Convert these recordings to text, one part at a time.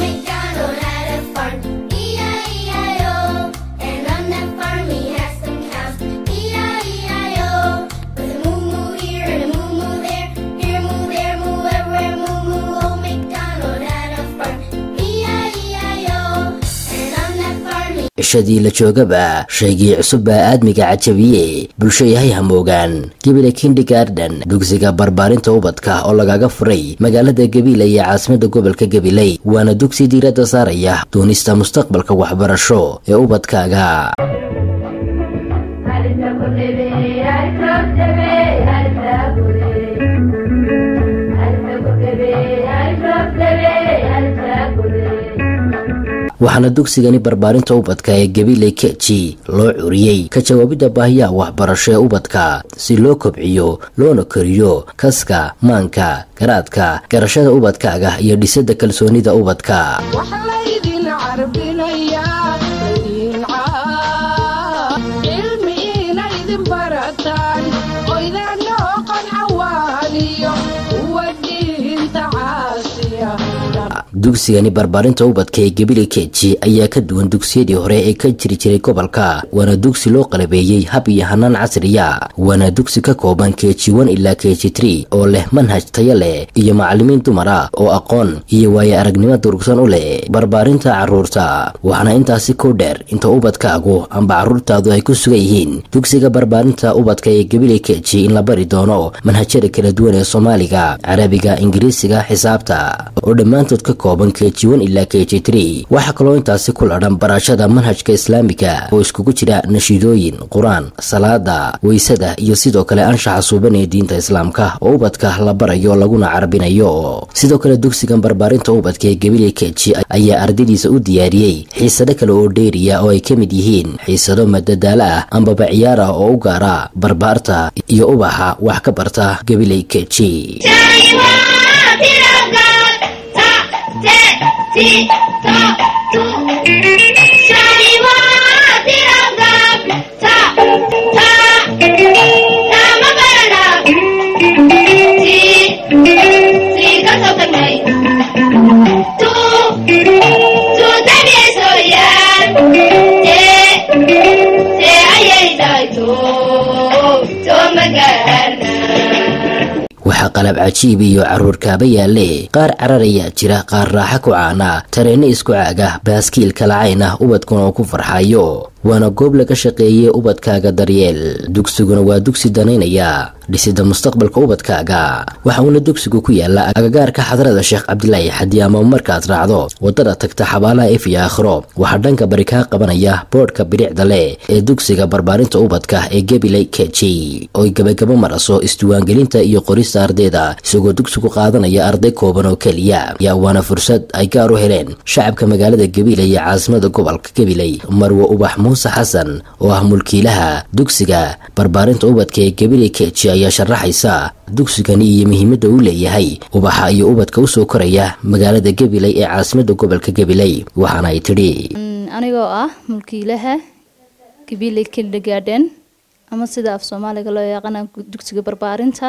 MacDonald had a farm, E-I-E-I-O. And on that farm he had some cows, E-I-E-I-O. With a moo-moo here and a moo-moo there, here moo, there moo, everywhere moo-moo. Old MacDonald had a farm, E-I-E-I-O. And on that farm he cishadii la joogaba shaygii cusub baa aadmiga cajabiyey bulsho yahay hamoogaan gebile kindergarden dugsiga barbaarinta ubadka oo lagaga furay magaalada gabiile iyo caasimada gobolka gabiley waana dugsi diiradda saaraya doonista mustaqbalka waxbarasho ee ubadkaaga waxaana dugsigani barbaarinta ubadka ee gabiley keji loo curiyey ka jawaabidda baahiyaha waxbarasho ee ubadka si loo kobciyo loona koriyo kaska maanka garaadka garashada ubadkaaga iyo dhisidda kalsoonida ubadka waxaa laydin carbinayaa idin caa cilmi inaydin barataan oydana oqon cawaaniyo kuwa diinta caasiya dugsigani barbaarinta ubadka ee gabiley keji ayaa ka duwan dugsiyadii hore ee ka jiri jiray gobolka waana dugsi loo qalabeeyey hab iyo hanaan casriya waana dugsi ka kooban keji one ilaa keji tree oo leh manhaj tayo leh iyo macalimiin dumar ah oo aqoon iyo waayo aragnimo durugsan u leh barbaarinta caruurta waxaana intaasi ku dheer inta ubadkaagu amba caruurtaadu ay ku sugan yihiin dugsiga barbaarinta ubadka ee gabiley keji in la bari doono manhajyada kala duwan ee soomaaliga carabiga ingiriisiga xisaabta oo dhammaantood ka kooban keji one ilaa keji tree waxaa kaloo intaasi ku ladhan barashada manhajka islaamiga oo iskugu jira nashiidooyin qur-aan salaada weysada iyo sidoo kale anshaxa suuban ee diinta islaamka oo ubadka la barayo laguna carabinayo sidoo kale dugsigan barbaarinta ubadka ee gabiley keji ayaa ardaydiisa u diyaariyey xiisado kale oo dheeriya oo ay ka mid yihiin xiisado madadaalo ah ambaba ciyaar ah oo u gaara barbaarta iyo ubaxa wax ka barta gabiley keji waxaa qalab cajiib iyo caruur kaaba yaalle qaar carar ayaa jira qaar raaxa ku caana tareenno isku caaga baaskiil kalacayn ah ubadkuna oo ku farxayo waana goob laga shaqeeyey ubadkaaga daryeel dugsiguna waa dugsi danaynaya dhisida mustaqbalka ubadkaaga waxa uuna dugsigu ku yaala agagaarka xadrada sheekh cabdilaahi xadi ama markaad raacdo wadada tagta xabaalaha ef iyo aakhiro waxaa dhanka bari kaa qabanaya boodhka bidhicda leh ee dugsiga barbaarinta ubadka ee gabiley keji ooy gabagabo maraso isdiwaangelinta iyo qorista ardayda isagoo dugsigu qaadanaya arday kooban oo keliya yaa waana fursad ay gaar u heleen shacabka magaalada gabiley iyo caasimada gobolka gabiley marwe ubax muuse xasan oo ah mulkiilaha dugsiga barbaarinta ubadka ee gabiley keji ayaa sharaxaysa dugsigani iyo muhiimadda uu leeyahay ubaxa iyo ubadka usoo koraya magaalada gabiley ee caasimada gobolka gabiley waxaana ay tidhi anigoo ah mulkiilaha gabiley kindergarden ama sida af soomaaliga loo yaqaana dugsiga barbaarinta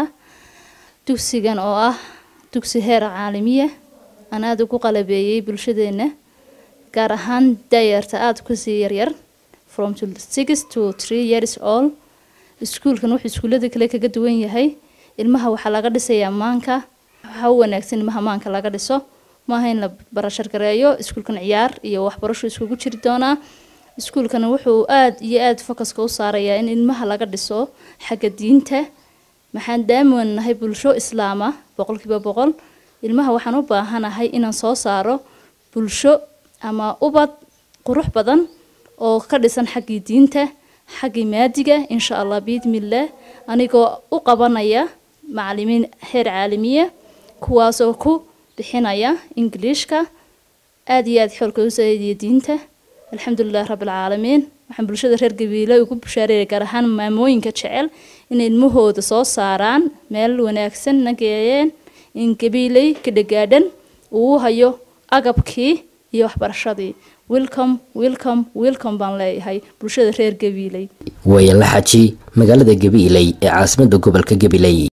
dugsigan oo ah dugsi heer caalamiya aan aada ugu qalabeeyey bulshadeena gaar ahaan dayarta aada kasii yaryar from six to three years old iskuulkan wuxuu iskuullada kale kaga duwan yahay ilmaha waxaa laga dhisayaa maanka waxaa u wanaagsan ilmaha maanka laga dhiso maaha in la barashargareeyo iskuulkan ciyaar iyo waxbarasho iskugu jiri doonaa iskuulkan wuxuu aada iyo aada focuska u saarayaa in ilmaha laga dhiso xagga diinta maxaan daaman nahay bulsho islaama boqolkiiba boqol ilmaha waxaan u baahanahay inaan soo saaro bulsho ama ubad qurux badan oo ka dhisan xaggii diinta xaggii maadiga insha allah biidmillaah anigoo u qabanaya macalimiin heer caalamiya kuwaasoo ku bixinaya ingiliishka aada iyo aada xoolka u saaidiya diinta alxamdulilahi rabbilcaalamiin waxaan bulshada reer gabiile ugu bushaareeya gaar ahaan maamooyinka jecel inay ilmahooda soo saaraan meel wanaagsan nageeyeen in gabiiley kadhagaadhan uu hayo agabkii iyo waxbarashadii welcome welcome welcome baan leeyahay bulshada reer gabiiley wayala xaji magaalada gabiiley ee caasimada gobolka gabiley